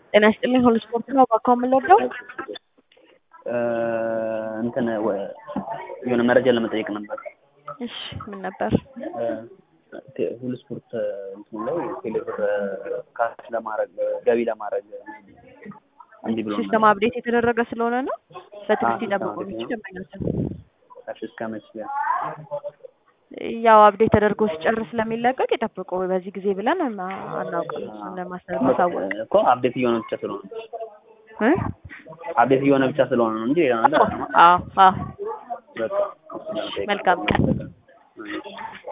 ጤና ይስጥልኝ ሁሉ ስፖርት ነው እባክዎ ምን ልርዳው? እንትን ወ- የሆነ መረጃ ለመጠየቅ ነበር። እሺ ምን ነበር? ቴ- ሁሉ ስፖርት እንትኑ ላይ ቴሌብር ካሽ ለማድረግ ገቢ ለማድረግ እንዲህ ብሎ ሲስተም አፕዴት የተደረገ ስለሆነ ነው። በትዕግስት ሲስተም ይጠብቁ አፕዴት እንጂ ነው። ደንበኛችን ካሽ እስከ መቼ ያው አፕዴት ተደርጎ ሲጨርስ ስለሚለቀቅ ይጠብቁ። በዚህ ጊዜ ብለን አና- አናውቅም። እሱን ለማስረ- ማሳወቅ እኮ አፕዴት እየሆነ ብቻ ስለሆነ እ? አፕዴት እየሆነ ብቻ ስለሆነ ነው እንጂ ሌላ ነገር አይደለም። አዎ አዎ በቃ እሱን ለመጠየቅ መልካም ቀን። ነበር።